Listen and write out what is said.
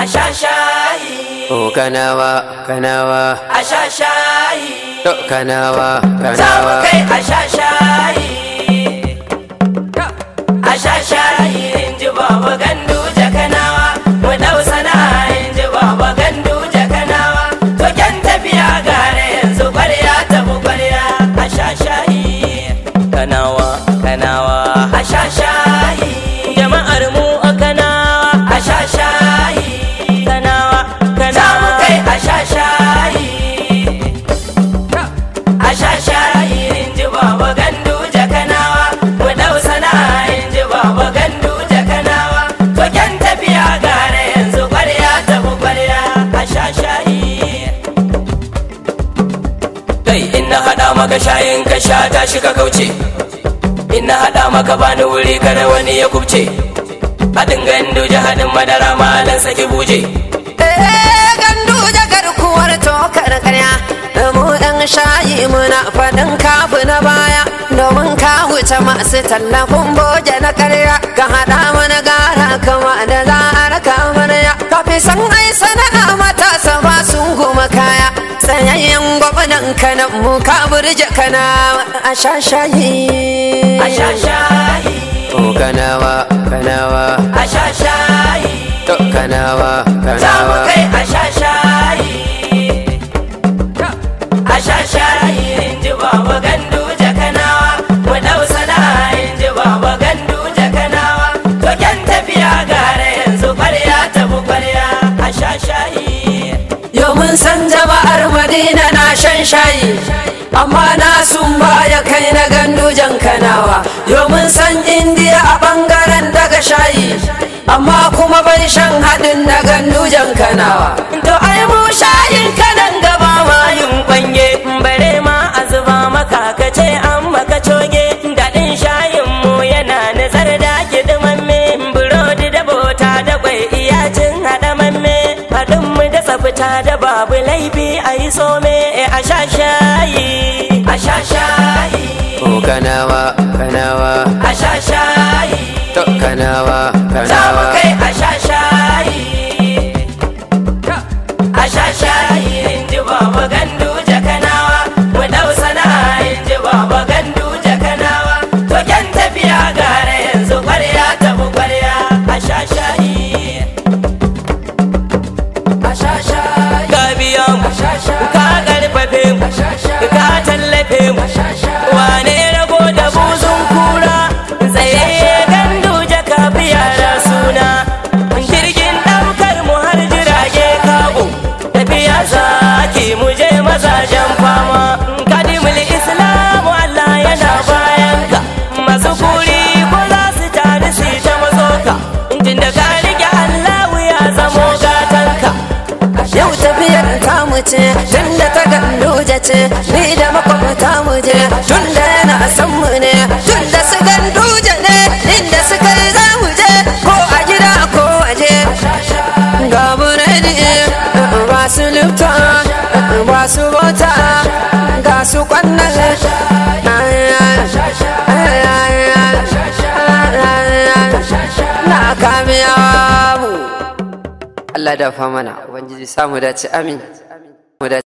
sha shayi O kanawa, kanawa, a sha shayi to kanawa, za mu kanawa. kai a sha shayi a sha shayi in ji baba gandu jakanawa mu dau sana'a in ji baba gandu jakanawa to kyan tafiya gare yanzu kwarya ta bu kwarya a sha shayi kanawa kanawa a sha shayi jama'ar mu a kanawa a sha shayi kanawa kanawa za mu kai a sha shayi a sha shayi in ji baba gandu jakanawa mu dau sana'a in ji baba gandu jakanawa to kyan tafiya gare yanzu kwarya ta bu kwarya a sha shayi kai in na haɗa maka shayin ka sha tashi ka kauce in na haɗa maka bani wuri kada wani ya kubce haɗin gandu haɗin madara malan saki buje Eh, gandu da garkuwar tokar karya mu ɗan shayi muna faɗin kafu na baya domin ka wuce masu tallafin boje na karya ka haɗa mana gara kama da za a raka amarya ka fi san ai sana'a matasa ba sun goma kaya tsayayyen gwamnan kanan mu ka burje kana a sha shayi a sha shayi O kanawa, kanawa, a sha shayi to kanawa, za mu kanawa. kai a sha shayi a sha shayi in ji baba gandu jakanawa mu dau sana'a in ji baba gandu jakanawa to kyan tafiya gare yanzu kwarya ta bu kwarya a sha shayi Yau mun san jama'ar Madina na shan shayi amma na sun baya kai na gandujan kanawa Yau mun san Indiya a bangaren daga shayi amma kuma bai shan haɗin na gandujan kanawa to ai mu shayin kanan gaba ma yin kwanye bare ma a zuba maka ka ce an maka coge daɗin shayin mu yana nazar da kidimamme burodi da bota da kwai iyacin haɗamamme haɗin mu da tsafta da babu laifi a yi some a sha shayi a sha shayi O kanawa, kanawa, a sha shayi to kanawa, za mu kanawa. kai a sha shayi a sha shayi in ji baba gandu jakanawa mu dau sana'a in ji baba gandu jakanawa to kyan tafiya gare yanzu kwarya ta bu kwarya a sha shayi a sha shayi ka biya mu sha shayi ka karfafe mu ka tallafe mu wane rago da buzun kura tsayayye gandu jaka yara suna jirgin daukar mu har jirage kago tafiya zaki mu je mazajen fama kadimul islamu Allah yana bayan ka masu kuri ko za su tare su ta mazoka tunda ka rike Allah ya zamo gatanka Yau tafiyar tamu ce tunda ta ganduje ce ni da makwabta mu je tunda yana san mu ne tunda su ganduje ne inda su kai za mu je ko a gida ko waje ga buredi ba su lifta ba su bota ga su kwannan na kamiya mu Allah da fa mana, Ubangiji samu dace amin. Mu dace.